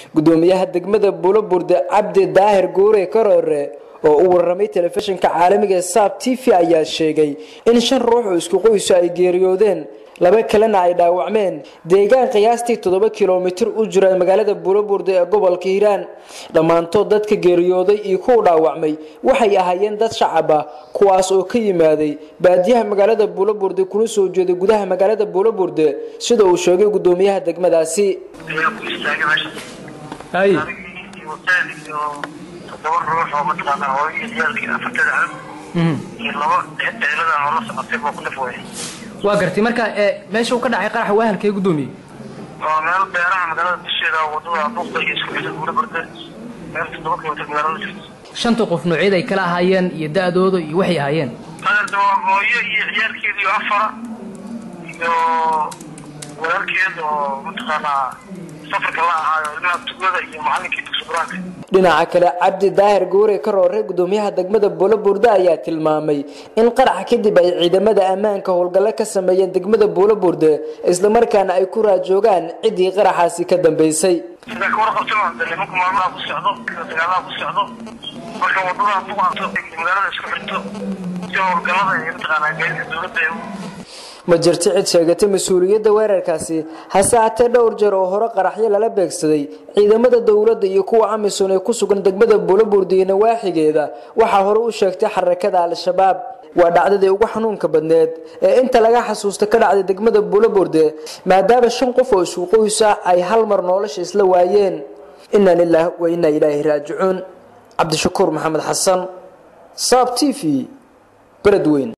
gudoomiyaha degmada buloburde cabdi daahir guure karoore oo u warramay telefishinka caalamiga ee saab t v ayaa sheegay in shan ruux oo isku qoyso ay geeriyoodeen laba kalena ay dhaawacmeen deegaan qiyaastii toddoba kilomitir u jira magaalada buloburde ee gobolka hiiraan dhammaantood dadka geeriyooday iyo kuwa dhaawacmay waxay ahaayeen dad shacab ah kuwaas oo ka yimaaday baadiyaha magaalada buloburde kuna soo jeeday gudaha magaalada buloburde sida uu sheegay gudoomiyaha degmadaasi todoba ruux oo mataqaanaa hooyo ciyaalkii afartada cab iyo laba ceelada oo la socotay boo ku dhaf waayay waa gartay marka meesha uu ka dhacay qaraxa waa halkee gudoomiye waa meel beeraha magaalada dusheeda wadada buuqda iyo isku xidha guura barde meel toddoba kilomitir magaalada jirta shanta qof noocyada ay kala ahaayeen iyo da-dooda iyo waxay ahaayeen adeerta waa hooyo iyo ciyaalkeeda iyo afara iyo walaalkeed oo mataqaanaa safarka la ahaayo ilmaha tugada iyo macalinkii dugsi qur-aanka dhinaca kale cabdi daahir guure karoore gudoomiyaha degmada buuloburde ayaa tilmaamay in qaraxa kadib ay ciidamada ammaanka howlgallo ka sameeyeen degmada buuloburde islamarkaana ay ku raajoogaan ciddii qaraxaasi ka dambeysay sidaa ka warqabtay de nimanku maalmaha ku socdo dagaalaha ku socdo marka wadada buqato magaalada isku xirto si howlgallada iyo mataqaanaa gaadiidka dowladda ee ma jirto cid sheegatay mas-uuliyadda weerarkaasi hase haatee dhowr jeer oo hore qaraxyo lala beegsaday ciidamada dowladda iyo kuwa amisom ee ku sugan degmada buuloburde iyo nawaaxigeeda waxaa hore u sheegtay xarakada al-shabaab waa dhacdadii ugu xanuunka badneed ee inta laga xasuusta ka dhacday degmada buuloburde maadaama shan qof oo isku qoysa ay hal mar nolosha isla waayeen inaa lilaah wa inaa ilaahi raajicuun cabdishakuur maxamed xasan saab t v beledweyn